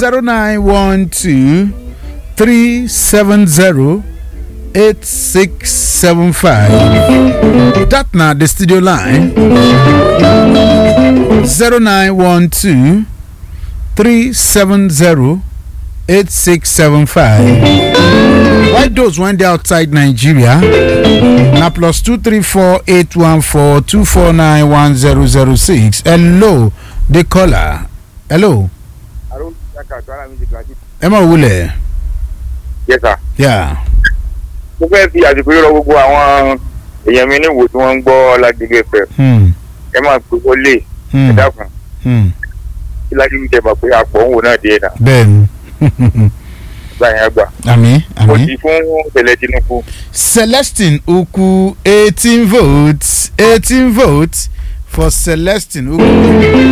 zero nine one two three seven zero eight six seven five. That na the studio line zero nine one two three seven zero eight six seven five. Why those when they outside Nigeria? Na plus two three four eight one four two four nine one zero zero six. Hello, the caller. Hello. Arun Saka Kwara Music Classic. Ẹ máa wulẹ̀. Yes sir. Yeah. Mo fẹ́ fi àsìkò yìí rọ gbogbo àwọn èèyàn mi níwò tí wọ́n ń gbọ́ Ládìgbé fẹ́. Hmm. Ẹ máa pe wọlé ẹ Hmm. dákun. Hmm. Kí Ládìgbé jẹ mọ̀ pé àpò òun wò náà díẹ̀ náà. Bẹ́ẹ̀ni. Gbà yẹn gbà. Àmì Mo àmì. ti fún Tẹ̀lẹ̀ Tinubu. Celestine Uku eighteen votes eighteen votes for Celestine Uku.